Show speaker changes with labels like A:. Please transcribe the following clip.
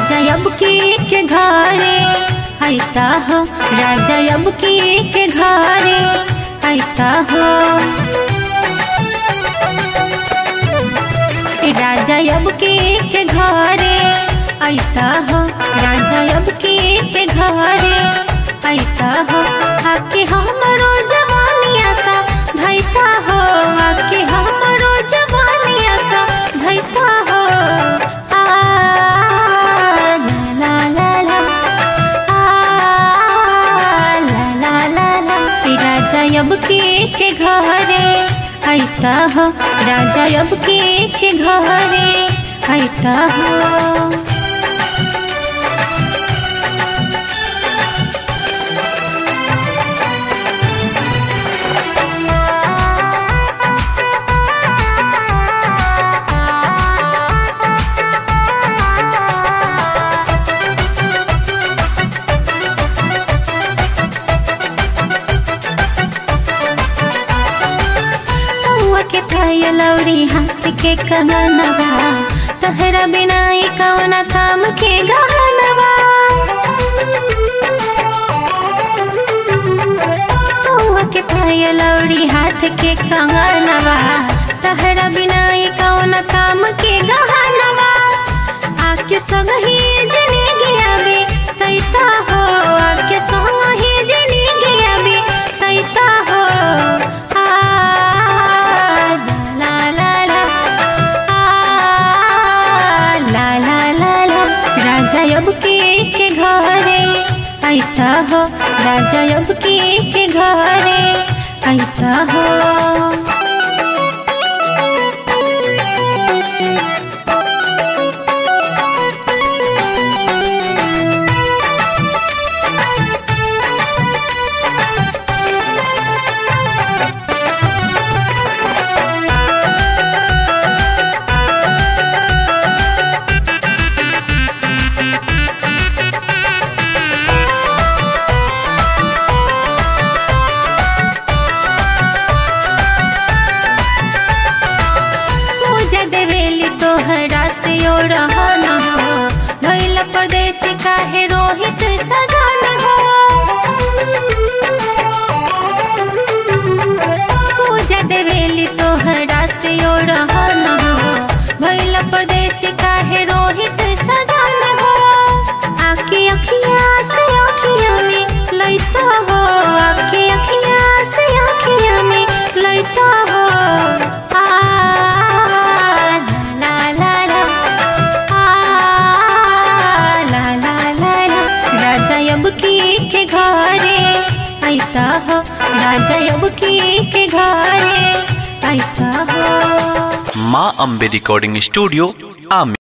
A: राजा अब के के घरे ऐसा हो राजा अब के के घरे ऐसा हो राजा अब के के घरे ऐसा हो राजा अब के के घरे ऐसा हो आके हमरो जवानिया सा धैसा हो आके हमरो जवानिया सा धैसा हो आ ला ला ला आ ला ला ला ला राजा अब के के घरे ऐसा हो राजा अब के के घरे ऐसा हो कौआ के खाय लौरी हाथ के कंगनवा तहरा बिना ई कौना काम के गहनवा कौआ के खाय लौरी हाथ के कंगनवा तहरा बिना ई कौना काम के गहनवा आके संग ही जने गया बे तैता हो आके संग ही जने गया बे तैता हो आ ला ला ला आ ला ला ला ला राजा अब के के घरे ऐसा हो राजा अब के के घरे ऐसा हो पूजा देवेली तोहरा से ओ रहन हो भैल परदेश काहे रोहित सगन हो पूजा देवेली तोहरा से ओ रहन हो भैल परदेश काहे रोहित सगन हो आके अखिया से अखिया में लैता हो आके अखिया से अखिया में लैता हो आ ला ला ला आ ला ला ला ला राजा अब की के घरे ऐसा हो राजा अब की के घरे ऐसा हो
B: माँ अम्बे रिकॉर्डिंग स्टूडियो आमेर